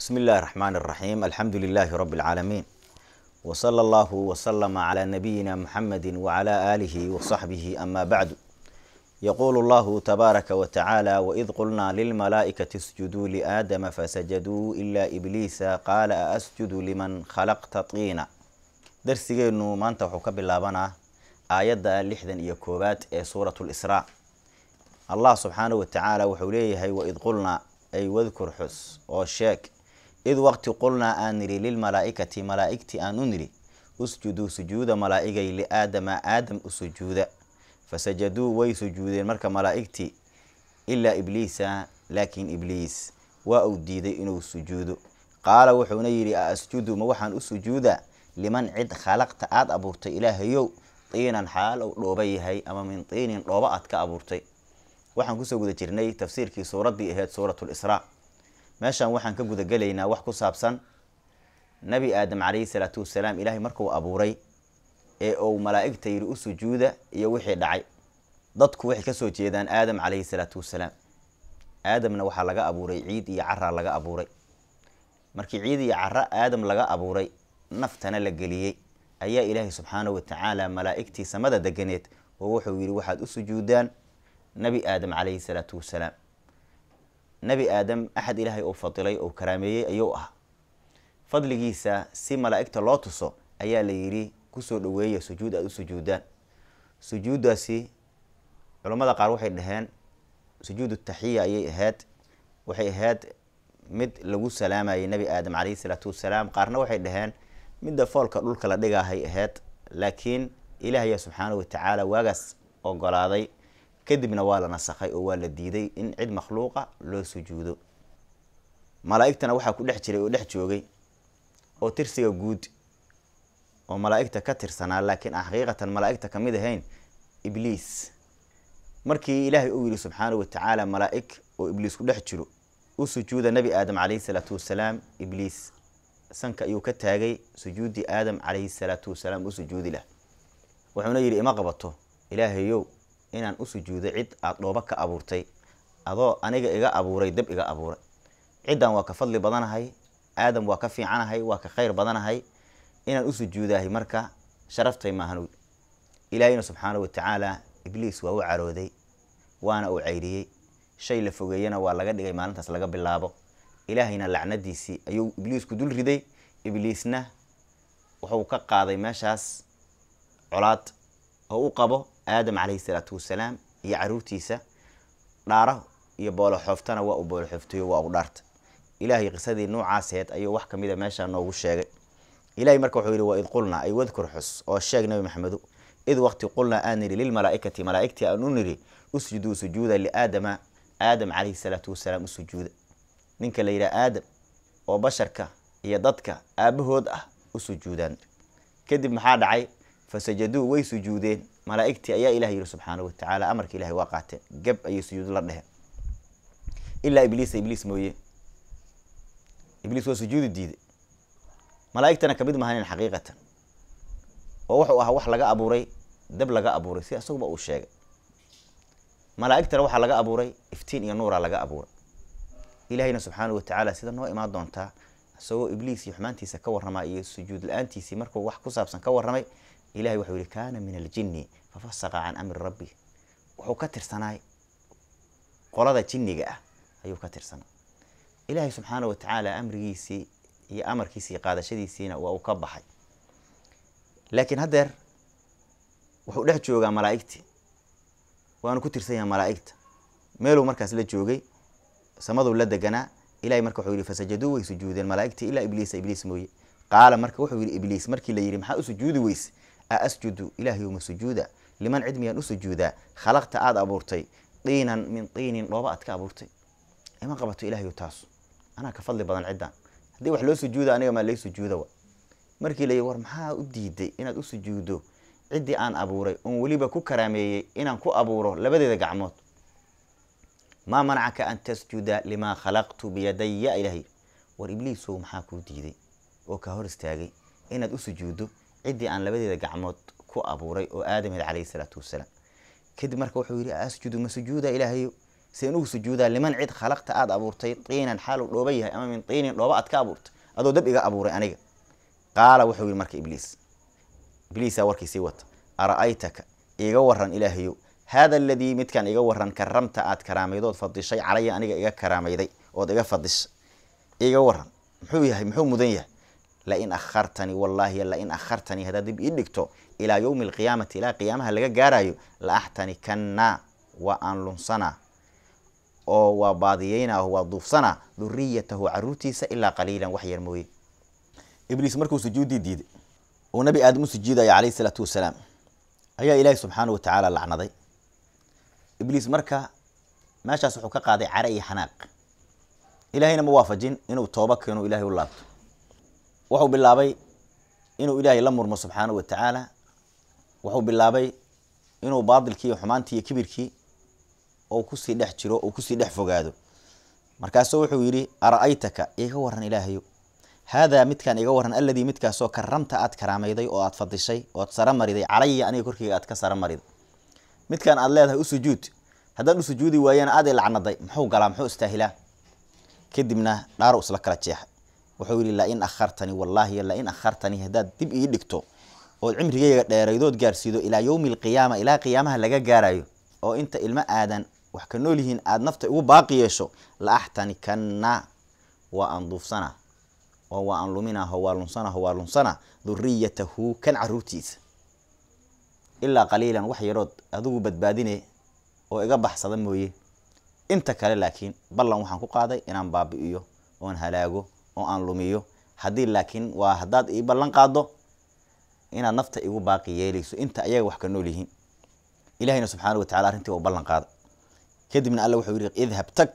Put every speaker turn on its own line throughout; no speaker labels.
بسم الله الرحمن الرحيم الحمد لله رب العالمين وصلى الله وسلم على نبينا محمد وعلى آله وصحبه أما بعد يقول الله تبارك وتعالى وإذ قلنا للملائكة اسجدوا لآدم فسجدوا إلا إبليس قال أسجد لمن خلقت طينا درسيgeenu maanta wuxuu ka bilaabanaa aayadda lixdan iyo koowaad ee suurat lisraa allah subxaanahu watacaala wuxuu leeyahay waid qulnaa ay wadkur xus oo sheeg id waqti qulnaa aan nidhi lilmalaa'ikati malaa'igtii aan u nidhi usjuduu sujuuda malaa'igay liaadama aadam u sujuuda fasajaduu way sujuudeen marka malaa'igtii ilaa ibliisa laakiin ibliis waa uu diiday inuu sujuudo qaala wuxuuna yidhi a asjudu ma waxaan u sujuudaa liman cid khalaqta aada abuurtay ilaahayow tiinan xaal uu dhooba yahay ama min tiinin dhooba aad ka abuurtay waxaan kusoo guda jirnay tafsiirkii suuraddii ahayd suurat lisraa meeshan waxaan ka gudagelaynaa wax ku saabsan nabi aadam calayhi salaatu wasalaam ilaahay markuu abuuray ee uu malaa'igta yidhi u sujuuda iyo wixii dhacay dadku waxay kasoo jeedaan aadam calayhi salaatu wasalaam aadamna waxaa laga abuuray ciid iyo caraa laga abuuray markii ciid iyo cara aadam laga abuuray naftana la geliyey ayaa ilaahay subxaanahu watacaala malaa'igtii samada deganeed oo wuxuu yidhi waxaad u sujuudaan nabi aadam calayhi salaatu wasalaam nebi aadam axad ilaahay uu fadilay oo karaameeyey ayuu ah fadligiisa si malaa'igta loo tuso ayaa la yidhi kusoo dhaweeya sujuud aada u sujuudaan sujuuddaasi culammada qaar waxay dhaheen sujuudu taxiya ayay ahayd waxay ahayd mid lagu salaamayay nebi aadam calayhi salaatu wasalaam qaarna waxay dhaheen midda foolka dhulka la dhigaahay ahayd laakiin ilaahaya subxaanahu watacaala waagaas ogolaaday kadibna waa la nasakhay oo waa la diiday in cid makhluuqa loo sujuudo malaa'igtana waxaa ku dhex jiray oo dhex joogay oo tirsiga guud oo malaa'igta ka tirsanaa laakiin aan xaqiiqatan malaa'igta ka mid ahayn ibliis markii ilaahay uu yidhi subxaanahu watacaala malaa'ig oo ibliis ku dhex jiro u sujuuda nebi aadam calayhi salaatu wasalaam ibliis sanka ayuu ka taagay sujuuddii aadam calayhi salaatu wasalaam u sujuudi lah wuxuuna yidhi ima qabato ilaahayow inaan u sujuudo cid aada dhooba ka abuurtay adoo aniga iga abuuray dab iga abuuray ciddan waa ka fadli badanahay aadam waa ka fiicanahay waa ka khayr badanahay inaan u sujuudahay marka sharaftay maahanuy ilaahayna subxaanahu watacaala ibliis waa u carooday waana uu cayriyey shay la fogeeyana waa laga dhigay maalintaas laga bilaabo ilaahayna lacnadiisii ayuu ibliisku dul riday ibliisna wuxuu ka qaaday meeshaas colaad oo u qabo aadam calayhi salaatu wasalaam iyo caruurtiisa dhaaro iyo booloxooftana waa uu booloxooftayo waa u dhaarta ilaahay qisadii nuucaaseed ayuu wax kamida meeshaa noogu sheegay ilahay marka wuxuu yihi waid qulnaa ay wadkur xus oo sheeg nabi maxamedu id waqti qulnaa aan nidhi lilmalaa'ikati malaa'igtii aan u nidhi usjuduu sujuuda liaadama aadam calayhi salaatu wasalaam u sujuuda ninka la yidhaha aadam oo basharka iyo dadka aabahood ah u sujuudaan kadib maxaa dhacay fasajaduu way sujuudeen malaa'igtii ayaa ilah yidhi subxaanahu watacaala amarka ilahay waa qaateen gab ayay sujuud la dheheen ilaa ibliisa ibliis mooye ibliis waa sujuudi diiday malaa'igtana kamid mahanin xaqiiqatan oo wuxuu ahaa wax laga abuuray dab laga abuuray si isaguba uu sheegay malaa'igtana waxaa laga abuuray iftiin iyo nuura laga abuuray ilahayna subxaanahu watacaala sida noo imaan doontaa isagoo ibliis iyo xumaantiisa ka warramaa iyo sujuud la-aantiisii markuu wax ku saabsan ka warramay ilahay wuxuu yihi kaana min aljinni fafasaqa can amri rabbi wuxuu ka tirsanaay qolada jinniga ah ayuu ka tirsanaa ilaahay subxaana watacaala amrigiisii iyo amarkiisii qaadashadiisiina waa uu ka baxay laakiin haddeer wuxuu dhex joogaa malaa'igtii waanu ku tirsan yahay malaa'igta meeluu markaas la joogay samaduu la deganaa ilahay marka wuxuu yihi fasajaduu way sujuudeen malaa'igtii ilaa ibliisa ibliis mooye qaala marka wuxuu yihi ibliis markii la yidhi maxaa u sujuudi weyse a asjudu ilaahayuma sujuuda liman cid miyaan u sujuudaa khalaqta aada abuurtay diinan min diinin dhooba aad ka abuurtay ima qabato ilahayu taasu anaa ka fadli badan ciddaan haddii wax loo sujuuda aniga maa lay sujuuda wa markii la yidhi war maxaa u diiday inaad u sujuuddo ciddii aan abuuray oon weliba ku karaameeyey inaan ku abuuro labadeeda gacmood maa manacaka an tasjuda limaa khalaqtu biyadaya ilahay war ibliisow maxaa kuu diiday oo kaa hor istaagay inaad u sujuuddo ciddii aan labadeeda gacmood ku abuuray oo aadameed calayhi salaatu wasalaam kadib marka wuxuu yidhi asjudu ma sujuuda ilaahayo seen ugu sujuudaa liman cid khalaqta aada abuurtay tiinan xaalu dhooba yahay ama min tiinin dhooba aad ka abuurtay adoo dab iga abuuray aniga qaala wuxuu yihi marka ibliis ibliisaa warkiisii wata ara-aytaka iga waran ilaahayow haada aladii midkaan iga waran karamta aad karaamaydood fadishay calaya aniga iga karaamayday ood iga fadishay iga waran muxuu yahay muxuu mudan yahay lain akhartanii wallaahi lain akhartanii haddaad dib ii dhigto ilaa yowmi alqiyaamati ilaa qiyaamaha laga gaarayo la axtanikanna waa aan lunsanaa oo waa baadiyeynaa waa duufsanaa duriyatahu caruurtiisa ilaa qaliilan wax yar mooye ibliis markuu sujuuddii diiday uu nabi aadam u sujuudaya calayhi isalaatu wasalaam ayaa ilaahi subxaana wa tacaala lacnaday ibliis marka meeshaas wuxuu ka qaaday care iyo xanaaq ilaahayna ma waafajin inuu tooba keeno ilahay u laabto wuxuu bilaabay inuu ilaahay la murmo subxaana wa tacaala wuxuu bilaabay inuu baadilkii iyo xumaantii iyo kibirkii ou kusii dhex jiro ou kusii dhex fogaado markaasuu wuxuu yidhi ara-aytaka iga waran ilaahayo haadaa midkaan iga waran aladii midkaasoo karamta aad karaamayday oo aad fadishay ood sara mariday calaya aniga korkeyga aad ka sara mariday midkaan aad leedahay u sujuud haddaan u sujuudi waayana aad i lacnaday muxuu galaa muxuu istaahilaa kadibna dhaaru isla kala jeexay wuxuu yidhi lain akhartanii wallaahi lain akhartanii haddaad dib ii dhigto ood cimrigeyga dheeraydood gaarsiido ilaa yowmi alqiyaama ilaa qiyaamaha laga gaarayo oo inta ilmo aadan wax ka nool yihiin aada nafta igu baaqi yeesho la axtanikanna waa aan duufsanaa oo waa aan luminaho waa lunsanaho waa lunsana duriyatahu kan caruurtiisa ilaa qaliilan wax yarood adigu badbaadine oo iga baxsada mooye inta kale laakiin ballan waxaan ku qaaday inaan baabi'iyo oon halaago oo aan lumiyo haddii laakiin waa haddaad ii ballan qaado inaad nafta igu baaqi yeelayso inta ayaga wax ka nool yihiin ilahayna subxaana wa tacala arrintii waa u ballan qaada kadibna alla wuxuu yidhi idhab tag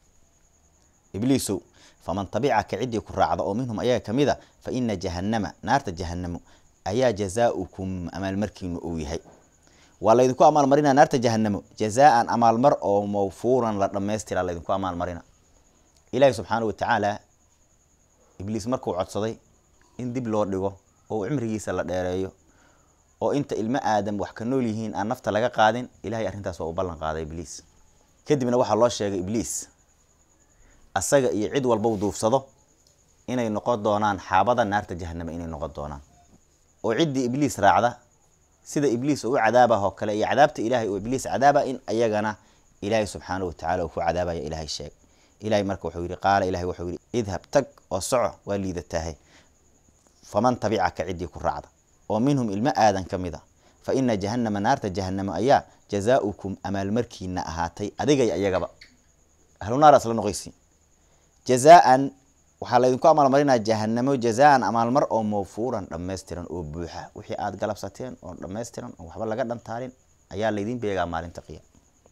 ibliisow faman tabicaka ciddii ku raacda oo minhum ayaga ka mid a fa ina jahannama naarta jahanamo ayaa jazaaukum amaalmarkiinu uu yahay waa laydinku amaalmarina naarta jahanamo jazaan amaalmar oo mawfuuran la dhammaystira laydinku amaalmarina ilaahi subxaana wa tacaala ibliis markuu codsaday in dib loo dhigo oo cimrigiisa la dheereeyo oo inta ilmo aadam wax ka nool yihiin aan nafta laga qaadin ilahay arrintaas waa u ballan qaaday ibliis kadibna waxaa loo sheegay ibliis asaga iyo cid walba u duufsado inay noqon doonaan xaabada naarta jahanama inay noqon doonaan oo ciddii ibliis raacda sida ibliis oo u cadaabah oo kale iyo cadaabta ilaahay oo ibliis cadaaba in ayagana ilaahay subxaana wa tacala uu ku cadaabaya ilaahay sheeg ilahay marka wuxuu yidhi qaala ilahay wuxuu yidhi idhab tag oo soco waa liidataahay faman tabicaka ciddii ku raacda oo minhum ilmo aadan ka mid a fa ina jahannama naarta jahanamo ayaa jazaaukum amaalmarkiina ahaatay adigay ayagaba ahlunaar isla noqoysi jazaan waxaa laydinku amaalmarinaa jahanamo jazaan amaalmar oo mawfuuran dhammaystiran oo buuxa wixii aad galabsateen oo dhammaystiran oo waxba laga dhantaalin ayaa laydin beegaa maalinta qiyaam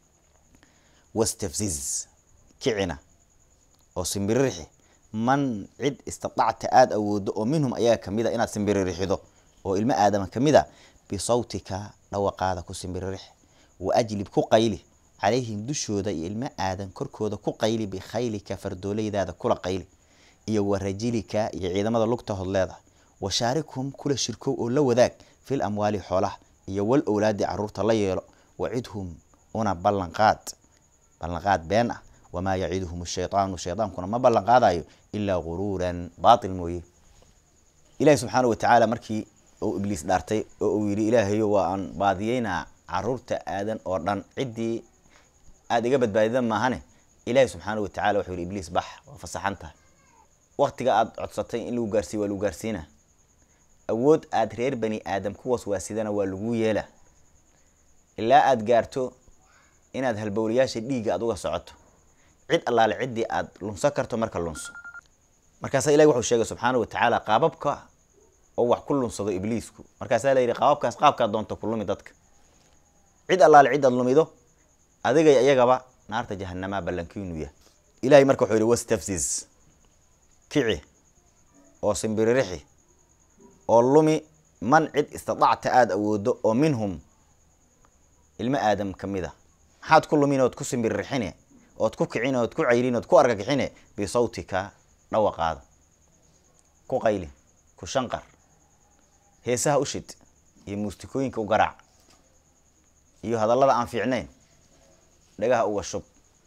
wastafziz kicina oo simbiririxi man cid istidacta aada awoodo oo minhum ayaga kamid a inaad simbirirxido oo ilmo aadama kamid a bisawtika dhawaqaada ku simbiririx wa ajlib ku qayli calayhim dushooda iyo ilmo aadan korkooda ku qayli bikhaylika fardoolaydaada kula qayli iyo wa rajilika iyo ciidamada lugta hodleeda wa shaarikhum kula shirkow oo la wadaag fil amwaali xoolaha iyo wal owlaadi caruurta la yeelo wacidhum una ballanqaad ballanqaad been ah wamaa yaciduhum shaydaanu shaydaankuna ma ballan qaadayo ilaa guruuran baatil mooye ilahi subxaana wa tacaala markii uu ibliis dhaartay oo uu yidhi ilaahayo waa aan baadiyeynaa caruurta aadan oo dhan ciddii aada iga badbaadida maahane ilaahi subxaana wa tacala wuxuu yidhi ibliis bax waa fasaxan tahay waktiga aada codsatay in lagu gaarsiiyo waa lagu gaarsiina awood aada reer bani aadam kuwaas waasidana waa lagu yeela ilaa aada gaarto inaad halbowlayaasha dhiigga aad uga socoto cid allaale ciddii aada lunso karto marka lunso markaasaa ilahi wuxuu sheegay subxaana wa tacaala qaababka oo wax ku lunsado ibliisku markaasaa la yidhi qaababkaas qaabkaad doonto ku lumi dadka cid allaale cid aad lumido adigay ayagaba naarta jahanamaa ballankiinu yah ilahay marka wuxuu yidhi wastafziz kici oo simbiririxi oo lumi man cid istidacta aada awoodo oo minhum ilmo aadam ka mid a maxaad ku lumin ood ku simbiririxine ood ku kicin ood ku cayrin ood ku argagixine bisawtika dhawaqaada ku qayli ku shanqar heesaha u shid iyo muustikooyinka u garaac iyo hadallada aan fiicnayn dhagaha uga shub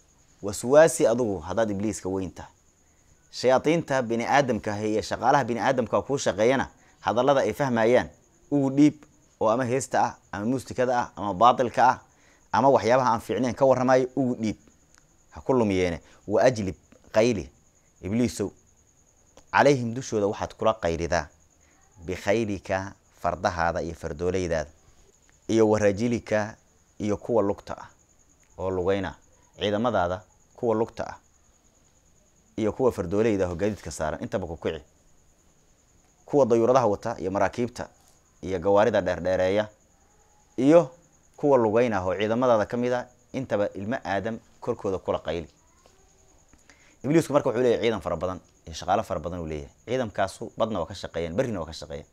waswaasi adugu haddaad ibliiska weyn tahay shayaadiinta bini aadamka ah iyo shaqaalaha bini aadamka kuu shaqeeyana hadallada ay fahmayaan ugu dhiib oo ama heesta ah ama muusikada ah ama baatilka ah ama waxyaabaha aan fiicnayn ka warramayo ugu dhiib ha ku lumiyeene wa ajlib qayli ibliisow calayhim dushooda waxaad kula qayridaa bikhaylika fardahaada iyo fardoolaydaada iyo warajilika iyo kuwa lugta ah oo lugayna ciidamadaada kuwa lugta ah iyo kuwa fardoolayda oo gaadiidka saaran intaba ku kici kuwa dayuuradaha wata iyo maraakiibta iyo gawaarida dheerdheereeya iyo kuwa lugeyn ah oo ciidamadaada ka mid a intaba ilmo aadam korkooda kula qayli ibliisku marka wuxuu leeyahy ciidan fara badan iyo shaqaalo fara badan uu leeyahay ciidankaasu badna waa ka shaqeeyaan berrina waa ka shaqeeyaan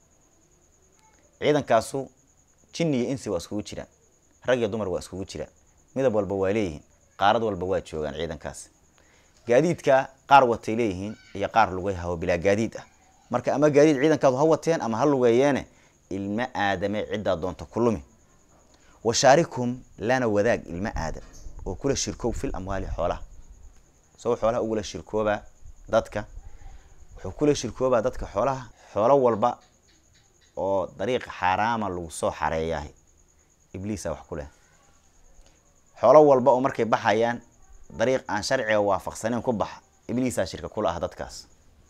ciidankaasu jinni iyo insi waa iskugu jiraan rag iyo dumar waa iskugu jiraan midab walba waa leeyihiin qaarad walba waa joogaan ciidankaasi gaadiidka qaar watay leeyihiin iyo qaar lugeyha oo bilaa gaadiid ah marka ama gaadiid ciidankaadu ha wateen ama ha lugeeyeene ilmo aadame ciddaa doonta ku lumi washaarikum lana wadaag ilmo aadam oo kula shirkoob fil amwaali xoolaha isagoo xoolaha ugula shirkoobaa dadka wuxuu kula shirkoobaa dadka xoolaha xoolo walba oo dariiqa xaaraama lagu soo xareeyahay ibliisa wax ku leh xoolo walba oo markay baxayaan dariiq aan sharciga waafaqsaneyn ku baxa ibliisaa shirka kula ah dadkaas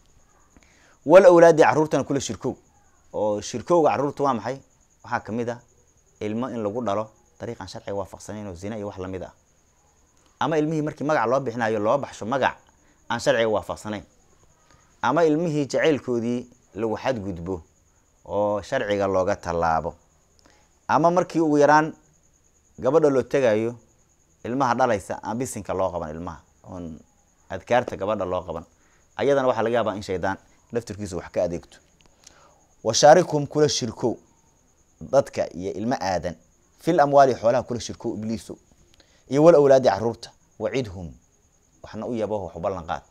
wal awlaadi carruurtana kula shirkow oo shirkowga carruurta waa maxay waxaa kamid ah ilmo in lagu dhalo dariiq aan sharciga waafaqsaneyn oo zina iyo wax lamid ah ama ilmihii markii magac loo bixinayo loo baxsho magac aan sharciga waafaqsanayn ama ilmihii jacaylkoodii lagu xadgudbo oo sharciga looga tallaabo ama markii ugu yaraan gabadha loo tegayo ilmaha dhalaysa aan bisinka loo qaban ilmaha oon adkaarta gabadha loo qaban ayadana waxaa laga yaabaa in shaydaan laftirkiisu wax ka adeegto washaarikum kula shirkow dadka iyo ilmo aadan fil amwaali xoolaha kula shirkow ibliiso iyo wal awlaadi caruurta wacidhum waxna u yabo wax u ballan qaad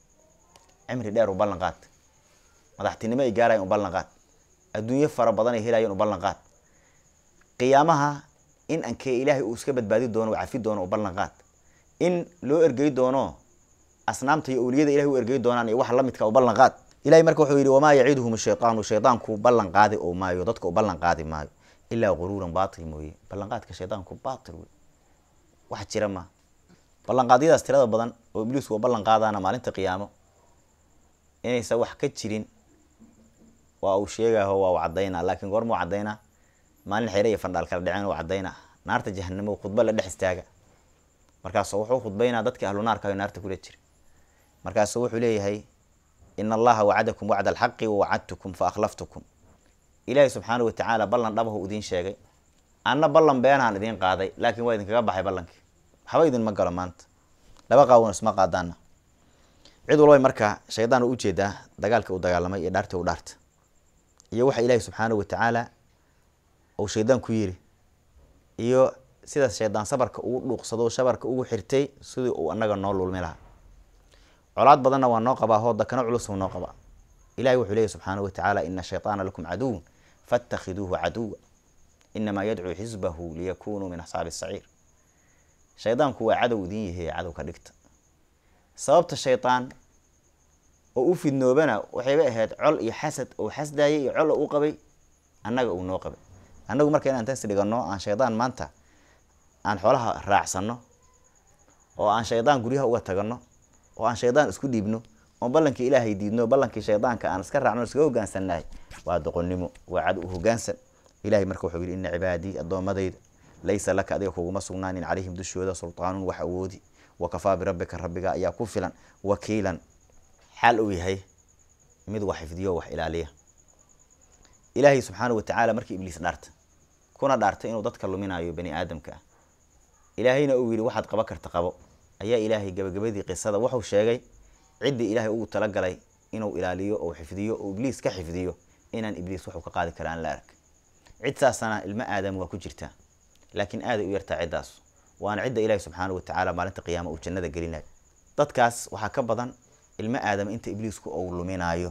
cimri dheer u ballan qaad madaxtinimo ay gaarayan u ballan qaad adduunyo fara badan ay helayaan u ballan qaad qiyaamaha in ankee ilaahay uu iska badbaadi doono u cafi doono u ballan qaad in loo ergey doono asnaamta iyo awliyada ilahay u ergey doonaan iyo wax la midka u ballan qaad ilahay marka wuxuu yidhi wamaa yaciduhum shaytaanu shaydaanku ballan qaadi oo maayo dadka u ballan qaadi maayo ilaa guruuran baatil mooye ballanqaadka shaydaanku baatil wey wax jira ma ballanqaadyadaas tirada badan oo ibliisku u ballan qaadaana maalinta qiyaamo inaysan wax ka jirin waa uu sheegaho waa u caddaynaa laakiin goormuu caddaynaa maalin xere iyo fandhaal kala dhaceen uu caddaynaa naarta jahanamo khudba la dhex istaaga markaasu wuxuu khudbaynaa dadka ahlu naarka ayo naarta kula jira markaasu wuxuu leeyahay ina allaha wacadakum wacda alxaqi wawacadtukum fa akhlaftukum ilaahay subxaana watacaala ballan dhabahu idiin sheegay anna ballan beenaan idiin qaaday laakiin waa idinkaga baxay ballankii waxba idinma galo maanta laba qaawan isma qaadaana cid walbay marka shaydaan u ujeedaa dagaalka uu dagaalamay iyo dhaarta u dhaarta iyo waxa ilaahay subxaana watacaala uu shaydaan ku yiri iyo sida shaydaan sabarka ugu dhuuqsado shabarka ugu xirtay sidii uu anaga noo lulmi lahaa colaad badanna waa noo qabaa hoo dakano culus noo qabaa ilahay wuxuu leeyahy subxaana watacaala ina shayطaana lakum caduw faاtakhiduuhu caduwa inamaa yadcuu xisbahu liyakunuu min asxaabi saciir shaydaanku waa cadow idin yahe cadow ka dhigta sababta shaydaan oo u fidnoobana waxayba ahayd col iyo xasad oo xasdaayay iyo col oo u qabay annaga uu noo qabay annagu marka inaan taas dhigano aan shaydaan maanta aan xoolaha raacsano oo aan shaydaan guryaha uga tagano oo aan shaydaan isku dhiibno oon ballankii ilaahay diidno ballankii shaydaanka aan iska raacno iskaga hogaansannahay waa doqonnimo waa cad u hogaansan ilahay marka wuxuu yidhi ina cibaadii addoommadayda laysa laka adiga kuguma sugnaanin calayhim dushooda sultaanun wax awoodi wakafaa birabbika rabbiga ayaa ku filan wakiilan xaal uu yahay mid wax xifdiyo wax ilaaliya ilaahay subxaana watacaala markii ibliis dhaarta kuna dhaartay inuu dadka luminayo bani aadamka ah ilaahayna uu yidhi waxaad qaba karta qabo ayaa ilaahay gabagabadii qisada wuxuu sheegay ciddii ilaahay ugu talagalay inuu ilaaliyo oo xifdiyo oo ibliis ka xifdiyo inaan ibliis waxuu ka qaadi kara aan la arag cid saasana ilmo aadam waa ku jirtaa laakiin aaday u yartaa ciddaas waana cidda ilaahay subxaana watacaala maalinta qiyaama uu jannada gelinayo dadkaas waxaa ka badan ilmo aadam inta ibliisku uu luminaayo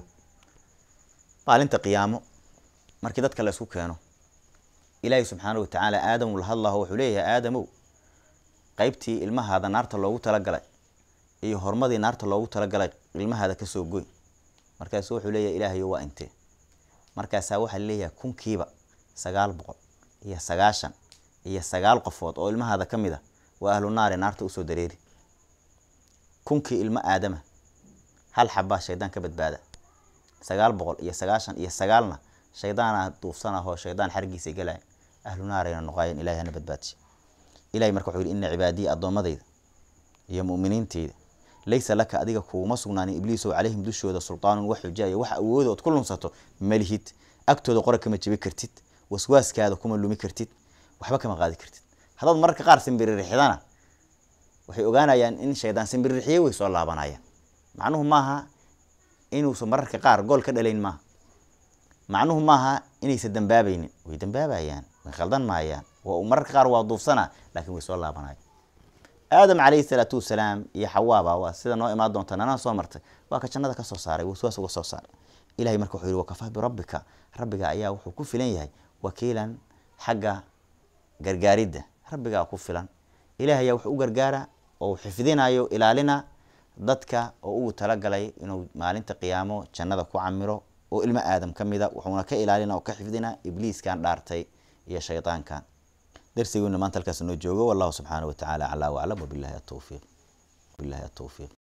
maalinta qiyaamo markii dadka laysku keeno ilaahay subxaana watacaala aadam la hadlaho wuxuu leeyahay aadamow qaybtii ilmahaada naarta loogu talagalay iyo horumadii naarta loogu talagalay ilmahaada kasoo goy markaasu wuxuu leeyahay ilaahayo waa intee markaasaa waxaa leeyahay kunkiiba sagaal boqol iyo sagaashan iyo sagaal qofood oo ilmahaada ka mid a waa ahlu naari naarta usoo dareeri kunkii ilmo aadama hal xabaa shaydaan ka badbaada sagaal boqol iyo sagaashan iyo sagaalna shaydaana duufsan ahoo shaydaan xargiisa galaya ahlu naarayna noqaayeen ilahay hana badbaadisha ilahay marka wuxuu yihi ina cibaadiya addoommadayda iyo mu'miniinteyda laysa laka adiga kuuma sugnaanin ibliisow calayhim dushooda sultaanun wax xujaayo wax awooda ood ku lunsato malihid agtooda qora kama jebi kartid waswaaskaada kuma lumi kartid waxba kama qaadi kartid haddaad mararka qaar simbiririxdana waxay ogaanayaan in shaydaan simbiririxiyey way soo laabanayaan macnuhu maaha inuusan mararka qaar gool ka dhalayn maaha macnuhu maaha inaysan dambaabaynin way dambaabayaan way khaldan maayaan mararka qaar waa duufsana laakiin way soo laabanayaan aadam calayhi salaatu wasalaam iyo xawaaba waa sida noo imaan doonta nanaa soo martay waa ka jannada kasoo saaray waswaas uga soo saaray ilahay marka wuxuu yihi wakafaa birabbika rabbiga ayaa wuxuu ku filan yahay wakiilan xagga gargaaridda rabbigaa ku filan ilaah ayaa wax u gargaara oo xifdinayo ilaalina dadka oo ugu talagalay inuu maalinta qiyaamo jannada ku camiro oo ilmo aadam ka mida wuxuuna ka ilaalina oo ka xifdina ibliiskan dhaartay iyo shaydaankan darsigeena maanta halkaas noo joogo wallahu subxaanahu watacaala aclaa waclam wabilahi atowfiiq bilahi atowfiiq